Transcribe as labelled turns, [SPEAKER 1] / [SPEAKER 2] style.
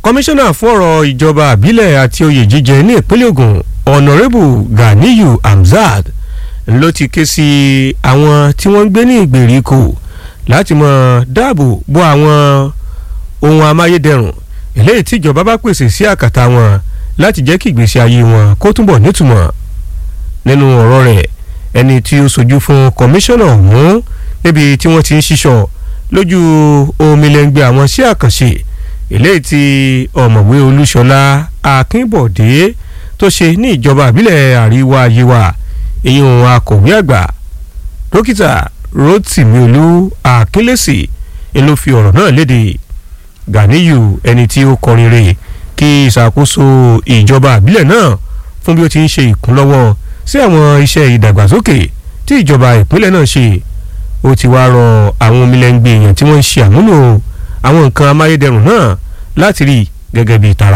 [SPEAKER 1] kọmíṣánná fún ọ̀rọ̀ ìjọba àbílẹ̀ àti oyè jíjẹ ní ìpínlẹ̀ Ògùn ọ̀nàrẹ́bù Ganiyu Hamzat ló ti ké sí àwọn tí wọ́n ń gbé ní ìgbèríko láti mọ̀ dáàbò bo àwọn ohun amáyédẹrùn eléyìí tí ìjọba bá pèsè sí àkàtà wọn láti jẹ́ kí ìgbésí ayé wọn kó túbọ̀ nítumọ̀ nínú ọ̀rọ̀ rẹ̀ ẹni tí ó sojú fún kọmíṣánná ọ̀hún níbi tí wọ́n ti ń ṣíṣọ́ lójú omilẹ̀ngbẹ̀ àwọn sí àkànṣe eléyìí tí ọ̀mọ̀wé olúṣọlá akínbọ̀dé tó ṣe ní ìjọba àbílẹ̀ àríwá yewa ìyún akọ̀wé àgbà dókítà rotimi olú akínlẹ́sì ló fi ọ̀rọ̀ náà léde ganiyu ẹni tí ó kọrin rè kí ìṣàkóso ìjọba àbílẹ̀ náà fún bí ó ti ń ṣe ìkúnlọ́wọ́ sí àwọn iṣẹ́ ìdàgbàsókè tí ìjọba ìpínlẹ̀ náà ṣe ó ti wá rọ àwọn omilẹ̀ngbẹ̀ èèyàn tí wọ́n ń ṣe àmúlò àwọn nǹkan amáyédẹrùn náà láti rí gẹ́gẹ́ bí ìtara